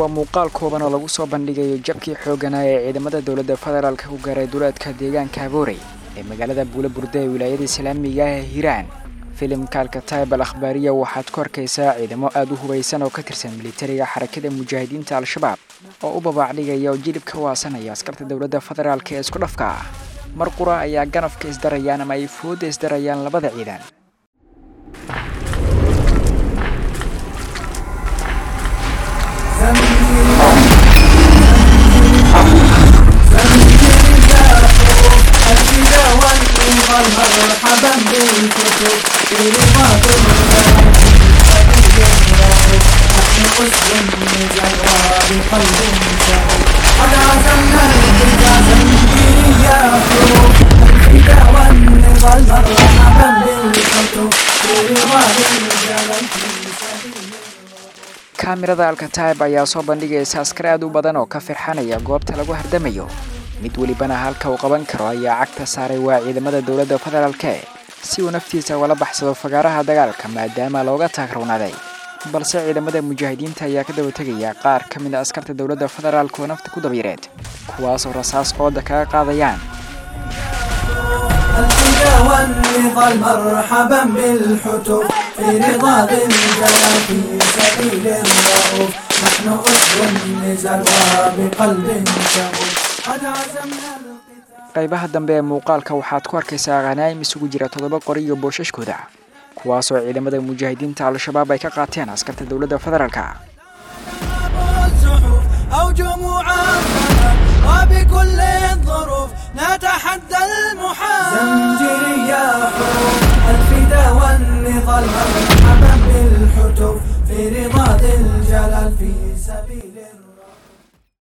waa muuqaal kooban oo lagu soo bandhigayo jabkii xooganaa ee ciidamada dowladda federaalka ku gaaray duleedka deegaanka aboorey ee magaalada buula burde ee wilaayada islaamiga ah ee hiiraan filimka alkataib al akhbaariya waxaad ku arkaysaa ciidamo aada u hubaysan oo ka tirsan militariga xarakada mujaahidiinta al-shabaab oo u babaacdhigaya oo jilib ka waasanaya askarta dowladda federaalka ee isku dhafka ah mar qura ayaa ganafka isdarayaan ama ay fooda isdarayaan labada ciidan مرحبا بالكتب في رضاك نحن أسر النزل وبقلب شغل قد عزمنا الحجاز إياه الفدا والنضال مرحبا بالكتب في رضاك الجبل في سبيل kaamirada alkataib ayaa soo bandhigaysa askar aad u badan oo ka firxanaya goobta lagu hardamayo mid welibana halka uu qaban karo ayaa cagta saaray waa ciidamada dowladda federaalke si uu naftiisa ugala baxsado fagaaraha dagaalka maadaama looga taagrownaday balse ciidamada mujaahidiinta ayaa ka daba tegaya qaar ka mid a askarta dowladda federaalk oo nafta ku dabiireed kuwaasoo rasaas ooda kaga qaadayaan الهدى والنضال مرحبا بالحتوف في رضا ذي الجلال في سبيل الرؤوف نحن أسر النزال وبقلب شغوف قد عزمنا القتال qaybaha dambe ee muuqaalka waxaad ku arkaysaa khanaa'im isugu jira toddoba qori iyo boosashkooda kuwaasoo ciidamada mujaahidiinta al-shabaab ay ka qaateen askarta dowladda federaalka الصحف أو جموعات وبكل